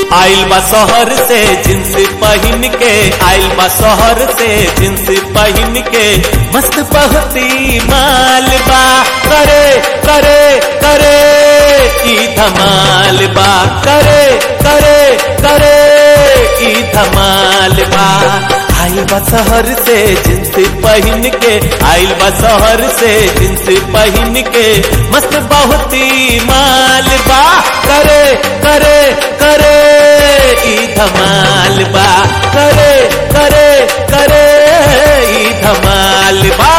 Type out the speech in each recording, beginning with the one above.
आइल बा शहर से जींस पहन के आइल बा शहर से जींस पहन के मस्त बहुती माल बा करे करे करे ई धमाल बा करे करे करे ई धमाल बा आइल बा शहर से जींस पहन के आइल बा शहर से जींस पहन के मस्त बहुती माल बा करे करे करे ई धमाल बा करे करे करे ई धमाल बा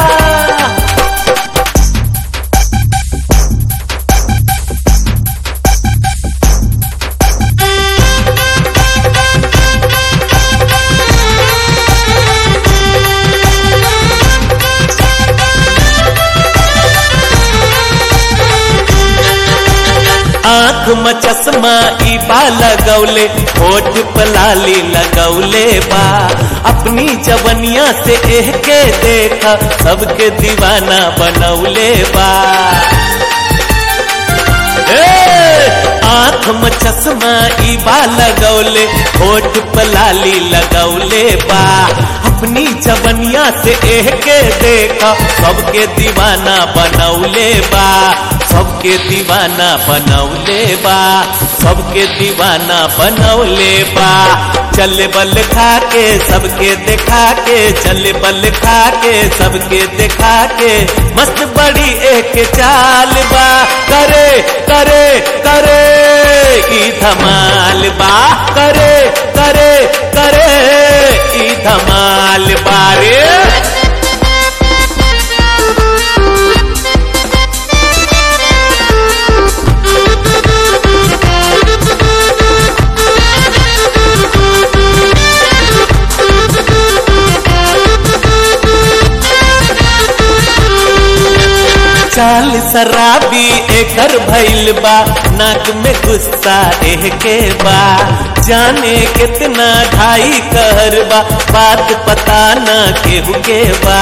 आंख में चश्मा ई बा लगौले होठ पलाली लगौले बा अपनी जवनिया से एह के देखा सबके दीवाना बनौले बा आंख में चश्मा ई बा लगौले होठ पलाली लगौले बा अपनी जवनिया से एह के देखा सबके दीवाना बनौले बा सबके दीवाना बनौले बा सबके दीवाना बनौले बा चले बल खा के सबके देखा के चले बल खा के सबके देखा के मस्त बड़ी एक चाल बा करे करे करे ई धमाल बा करे करे करे ई धमाल बारे चाल शराबी एकर भइल बा नाक में गुस्सा एह के बा जाने कितना ढाई कहर बा बात पता न केहू के बा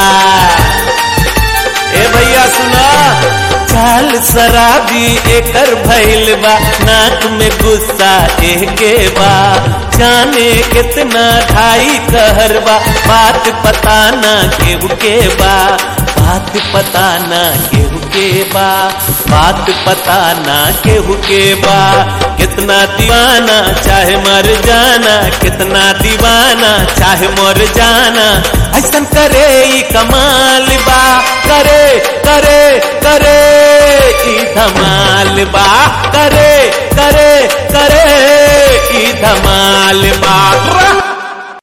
ए भैया सुना चाल शराबी एकर भइल बा नाक में गुस्सा एह के बा जाने कितना ढाई कहर बा बात पता न केहू के बा बात पता ना केहू के बा बात पता ना केहू के बा कितना दीवाना चाहे मर जाना कितना दीवाना चाहे मर जाना ऐसा करे ई कमाल बा करे करे करे ई धमाल बा करे करे करे ई धमाल बा